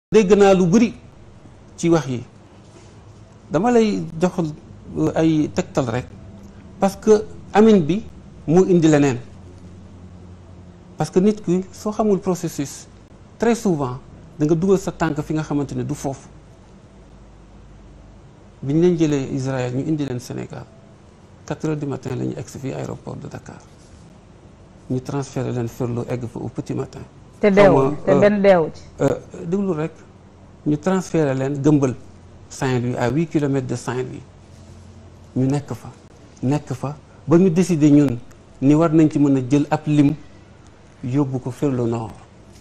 dégg naa lu bëri ci wax yi dama lay jox ay tegtal rek parce que amin bi moo indi leneen parce que nit ki soo xamul processus très souvent da nga dugal sa tànk fi nga xamante ne du foofu bi ñu leen jëlee Israël ñu indi leen Sénégal 4 heures du matin la ñu egg fii aéroport de Dakar ñu transféré leen Ferlo egg fa au petit matin. te deewul te benn deewu ci. déglu rek ñu transféré leen gëmbal Saint-Louis à huit kilomètres de Saint-Louis ñu nekk fa nekk fa ba ñu décider ñun ni war nañ ci mën a jël ab lim yóbbu ko Ferlo Nord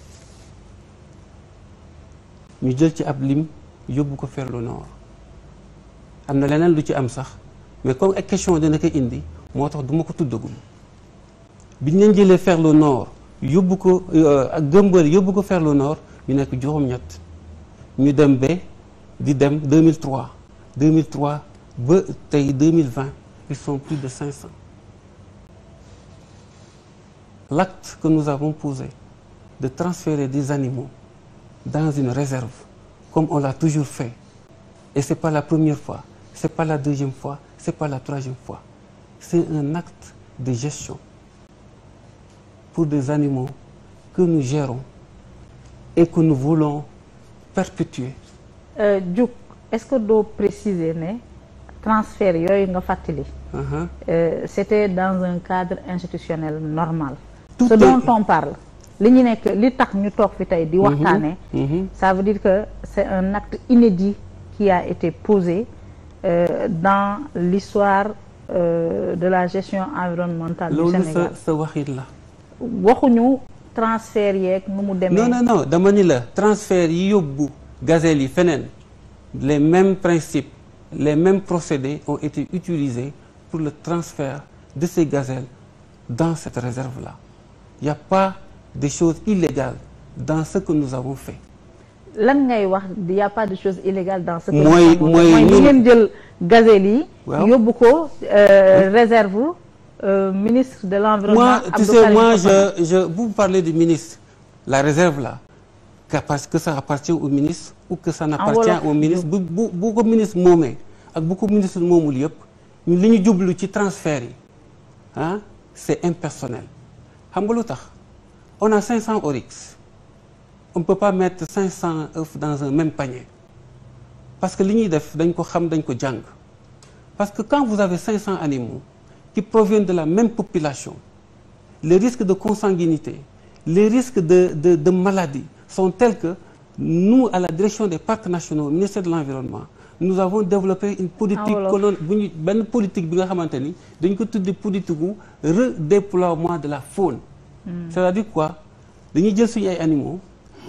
ñu jël ci ab lim yóbbu ko Ferlo Nord am na leneen lu ci am sax mais comme ay question dina ko indi moo tax du ma ko tuddagum bi ñu leen jëlee Ferlo Nord yóbbu ko ak gëmbal yóbbu ko Ferlo Nord ñu nekk juróom-ñett ñu dem ba di dem 2003 2003 ba tey 2020 ils sont plus de 500 l'acte que nous avons posé de transférer des animaux dans une réserve comme on l'a toujours fait et c'est pas la première fois c'est pas la deuxième fois c'est pas la troisième fois c'est un acte de gestion pour des animaux que nous gérons et que nous voulons perpétuer. Diouk est-ce que doo préciser ne transfert yooyu nga fàttali. c'était dans un cadre institutionnel normal. Tout ce est... dont on parle li ñu nekk li tax ñu toog fi tey di waxtaane ça veut dire que c'est un acte inédit qui a été posé euh, dans l'histoire euh, de la gestion environnementale du loolu Sénégal sa sa waxit la. waxuñu transfert yeeg nu mu demee. non non non dama ni la transfert yi yóbbu gazelle yi feneen les mêmes principes les mêmes procédés ont été utilisés pour le transfert de ces gazelles dans cette réserve là il y a pas de choses illégales dans ce que nous avons fait. lan ngay wax il y a pas de chose illégale dans ce que mooy nous avons mooy fait. mooy ñun- ni ngeen jël gazelle yi. Waaw. yóbbu ko euh, réserve euh, ministre de l'environnement moi tu Abdou sais Karim moi Fofana. je je vous parlez du ministre la réserve là que parce que ça appartient au ministre ou que ça n'appartient wolof. au ministre bu bu bu ko ministre moomee ak bu ko ministre moomul yëpp ñun li ñu jublu ci transfert yi ah c'est impersonnel xam nga lu tax on a 500 oryx on ne peut pas mettre 500 œufs dans un même panier parce que li ñuy def dañ ko xam dañ ko jàng parce que quand vous avez 500 animaux qui proviennent de la même population les risques de consanguinité les risques de de de maladie sont tels que nous à la direction des parcs nationaux au ministère de l'environnement nous avons développé une politique wolof. colon bu ñu benn politique bi nga xamante ni dañ ko tudde politique gu redéploiement de la faune c'est-à-dire quoi dañuy jël suñu ay animaux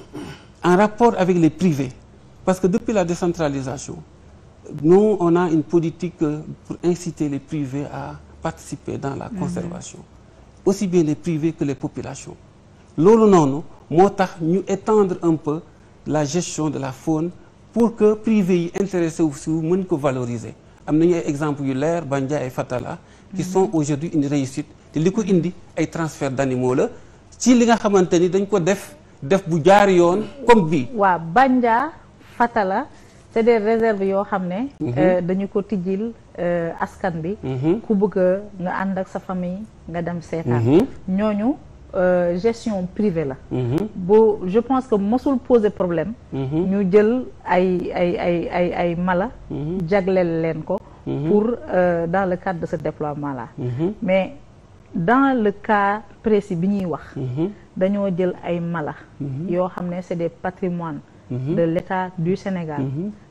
en rapport avec les privés parce que depuis la décentralisation nous on a une politique euh, pour inciter les privés à participer dans la conservation aussi bien les privés que les populations loolu noonu moo tax ñu étendre un peu la gestion de la faune pour que privés yi intéressé wu si mën ko valoriser am nañu ay exemples yu leer Bandia et Fatala qui sont aujourd'hui une réussite te li ko indi ay transfert d'animaux la ci li nga xamante ni dañ ko def def bu jaar yoon comme bii waaw Bandia Fatala c'est des réserves yoo xam ne euh, dañu ko tijjil euh, askan bi ku bëgg a nga ànd ak sa famille nga dem seetaan ñooñu euh, gestion privée la bu je pense que mosul poser problème ñu jël ay ay ay ay ay mala jagleel leen ko pour euh, dans le cadre de ce déploiement là mais dans le cas précis bi ñuy wax dañoo jël ay mala yoo xam ne c'est des patrimoines de l'État du Sénégal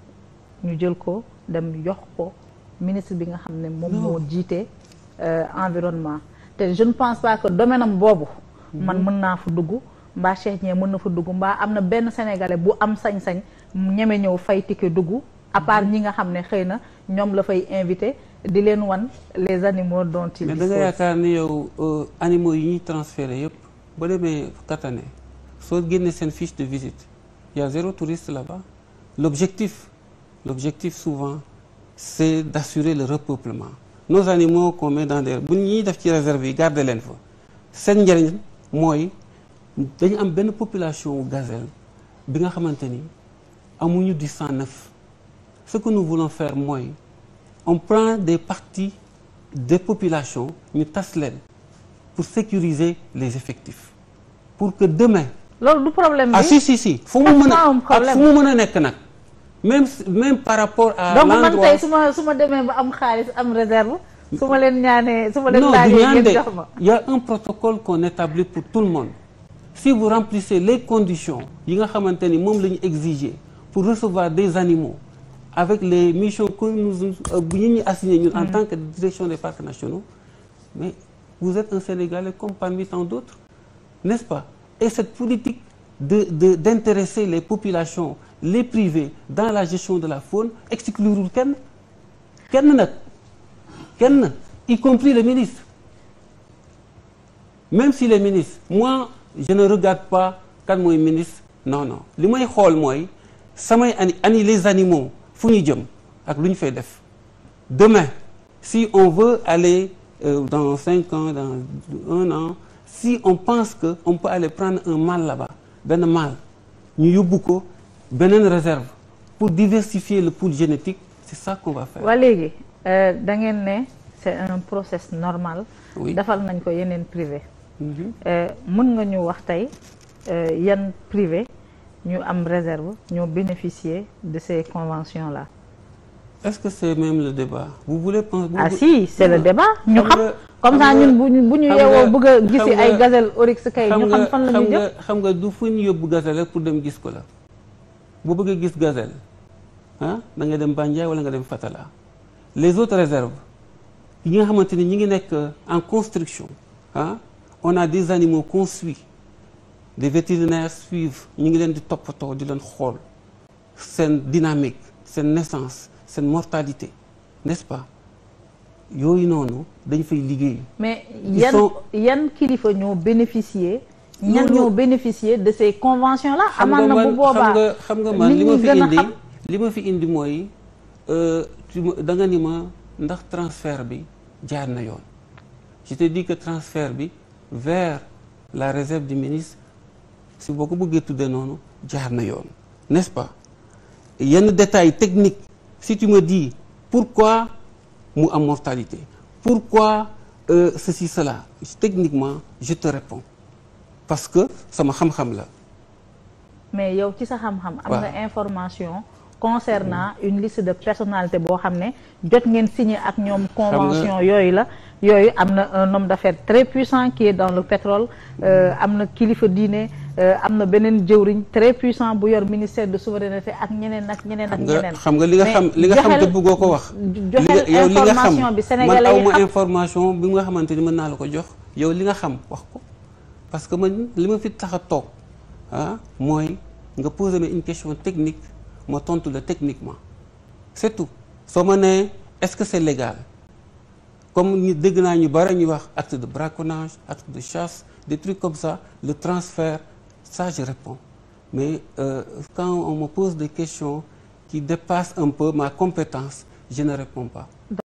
ñu jël ko dem yox ko ministre bi nga xam ne moom moo jiite euh, environnement te je ne pense pas que domaine am boobu man mën naa fa dugg mbaa Cheikh ñee mën na fa dugg mbaa am na benn sénégalais bu am sañ-sañ mu ñeme ñëw fay ticket dugg à part ñi nga xam ne xëy na ñoom la fay invité di leen wan les animaux dont ils mais da nga disposent. yaakaar ni yow euh, animaux yi ñuy transféré yëpp ba demee Katané soo génnee seen fiche de visite il y a zéro touriste là-bas l'objectif l'objectif souvent c'est d'assurer le repeuplement nos animaux qu'on met dans des bu ñuy def ci réserve yi garder leen fa seen njëriñ mooy dañu am benn population wu gazelle bi nga xamante ni amuñu du sang neuf ce que nous voulons faire mooy on prend des parties des populations ñu tas leen pour sécuriser les effectifs pour que demain loolu du problème bi ah si si si fu mu mën a ak fu mu mën a nekk nag même même par rapport à donc man l'endroit tey su ma su ma demee ba am xaalis am réserve su ma leen ñaanee su ma leen non du laajee ñaan ngeen de jox ma il y a un protocole qu'on établit pour tout le monde si vous remplissez les conditions yi nga xamante ni moom la ñu exiger pour recevoir des animaux avec les missions que nous bu ñu ñu assigné ñun en tant que direction des parcs nationaux mais vous êtes un Sénégalais comme parmi tant d'autres n'est-ce pas et cette politique de de d'intéresser les populations les privés dans la gestion de la faune exclurul kenn kenn nag kenn y compris le ministre même si les ministres moi je ne regarde pas kan mooy ministre non non li may xool mooy samay ani ani les animaux fu ñu jëm ak lu ñu fay def demain si on veut aller euh, dans cinq ans dans un an si on pense que on peut aller prendre un mâle là-bas benn mâle ñu yóbbu ko beneen réserve pour diversifier le pool génétique c'est ça qu'on va faire waa léegi da ngeen ne c'est un process normal Oui. defal nañ ko yeneen privé Mhm. mën nga ñu wax tey yan privé ñu am réserve ñoo bénéficier de ces conventions là est-ce que c'est même le débat vous voulez penser ah si c'est le débat ñu xam xam nga- comme ça xam nga- ñun bu ñu bu ñu xam yeewoo nga- bëgg a gisi xam ay nga- gazelle oryx kay ñu xam fan la xam ñu jëm nga xam nga du fu ñu yóbbu gazelle rek pour dem gis ko la boo bëggee gis gazelle ah da nga dem Bandiaye wala nga dem Fatala les autres réserves yi nga xamante ni ñi ngi nekk en construction ah on a des animaux qu'on suit des vétérinaires suivent ñu ngi leen di toppatoo di leen xool seen dynamique seen naissance seen mortalité n'est-ce pas yooyu noonu dañ fay liggéey mais Ils yan sont- yan kilifa ñoo bénéficier ñan Loolu- ñoo bénéficier de ces conventions là xam nga amaan na man bu boobaa xam nga xam nga man nit li ma ñi fi gën a indi xam. li ma fi indi mooy euh, tu ma da nga ni ma ndax transfert bi jaar na yoon je te dis que transfert bi vers la réserve du ministre si boo ko bëggee tuddee noonu jaar na yoon n'est-ce pas yenn détails techniques si tu me dis pourquoi mu am mortalité pourquoi euh, ceci cela techniquement je te réponds parce que sama xam-xam la mais yow ci sa xam-xam am Waaw. nga information concernant une liste de personnalité boo xam ne jot ngeen signé ak ñoom convention yooyu la yooyu am na un homme d'affaires très puissant qui est dans le pétrole euh, am na kilifa diine euh, am na beneen jëwriñ très puissant bu yor ministère de souveraineté ak ñeneen ak ñeneen ak xam nga ñeneen xam nga li nga Mais xam li nga xam te joxel- bëggoo ko wax. joxel li nga yow li nga xam information bi man sénégalais yi awma xam information bi nga xamante ni mën naa la ko jox yow li nga xam wax ko parce que man li ma fi tax a toog ah mooy nga poser ma une question technique ma tontu la techniquement c'est tout soo ma nee est-ce que c'est légal comme ñu dégg naa ñu bari ñuy wax acte de braconnage acte de chasse des trucs comme ça le transfert ça je réponds mais euh, quand on me pose des questions qui dépassent un peu ma compétence je ne réponds pas